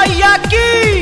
मैया की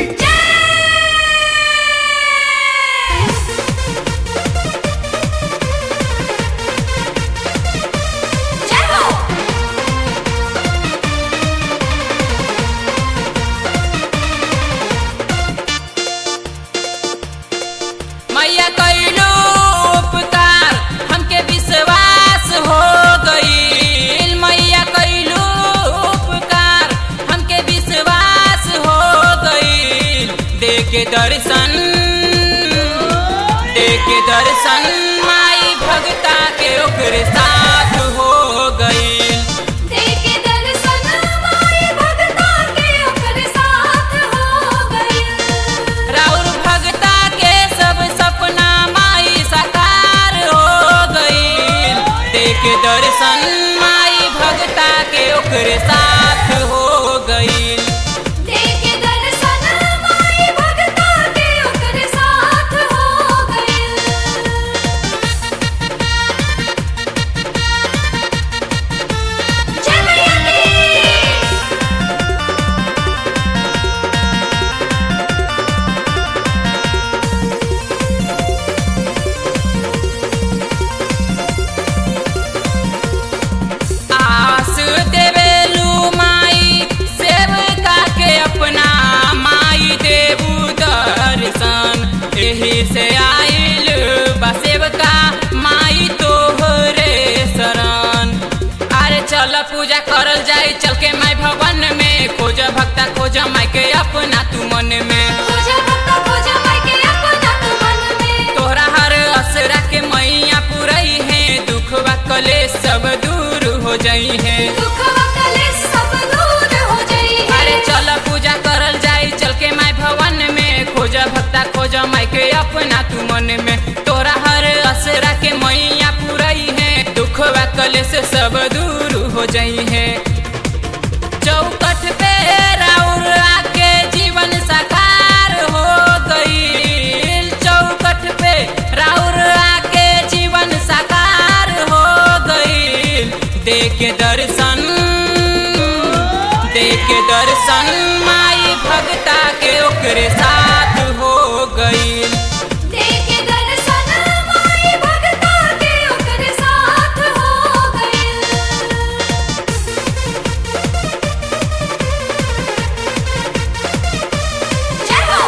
मैया कैलो उपकार हमके विश्वास हो गईल मैया कैलो उपकार हमके विश्वास हो गईल देके दर्शन देके दर्शन माई भगता के ओकरे साथ हो गईल देके दर्शन माई भगता के ओकरे साथ हो गइल राउर भगता के सब सपना माई साकार हो गईल देके दर्शन माई भगता के ओकरे साथ हो गईल देके दर्शन माई भगता के ओकरे साथ हो गइल जय मैया की आस देवेलू माई सेवका के अपना माई देबू दर्शन एही से आइल बा सेवका माई तोहरे शरण अरे चल पूजा करल जाई चल के माई भवन में खोज भक्ता खोज माई के अपना तू मन में खोजा भक्ता खोजा माई के अपना तू मन में तोहरा हर असरा के मैया पुरई है दुख कले सब दूर हो जाई है दुख वकले सब दूर हो जाई है अरे चल पूजा करल जाई चल के माई भवन में खोज भक्ता खोज माई के अपना तू मन में तोरा हर असरा के मैया पुरई है दुख कले से सब दूर हो जाई है चौकठ पे राउर आके जीवन साकार हो गईल चौकठ पे राउर आके जीवन साकार हो गईल देके दर्शन देके दर्शन माई भगता के ओकरे साथ हो गईल देके दर्शन माई भगता के ओकरे साथ हो गइल जय हो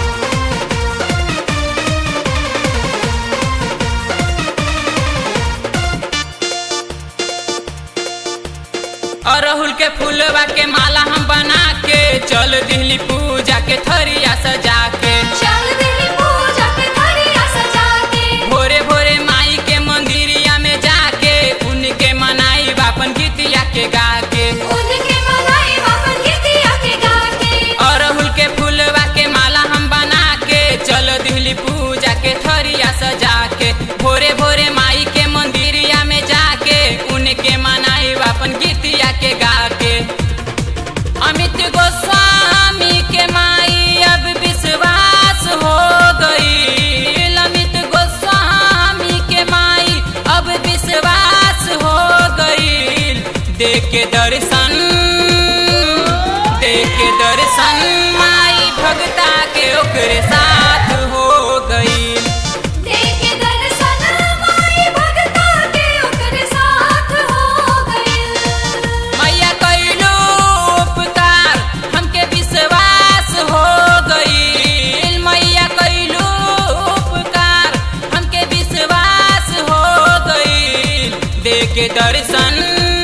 अरहुल के फूलवा के माला हम बना के चल दिल्ली पूजा के थरिया सजा के चल दिली पूजा के थरिया सजा के भोरे भोरे माई के मंदिरिया में जाके उनके मनाई बापन गीतिया के गा के उनके मनाई बापन गीतिया के गा के अरहुल के फूलवा के माला हम बना के चल दिल्ली पूजा के थरिया सजा के भोरे भोरे माई के मंदिरिया में जाके उनके मनाई बापन गीतिया के गा के अमित गोस्वामी के माई अब विश्वास हो गई अमित गोस्वामी के माई अब विश्वास हो गई देख के दर्शन देख के दर्शन माई भगता के ओकरे साथ हो गई देके दर्शन माई भगता के ओकरे साथ हो गइल मैया कैलो उपकार हमके विश्वास हो गईल मैया कैलो उपकार हमके विश्वास हो गईल देके दर्शन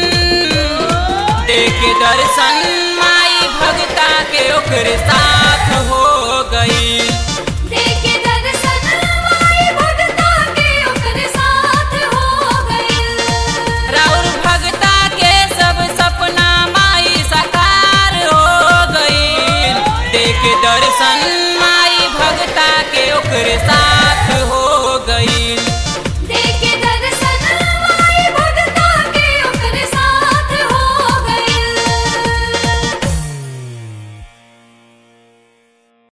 देके दर्शन माई भगता के ओकरे साथ हो गईल देके दर्शन माई भगता के ओकरे साथ हो गइल राउर भगता के सब सपना माई साकार हो गईल देख दर्शन माई भगता के ओकरे साथ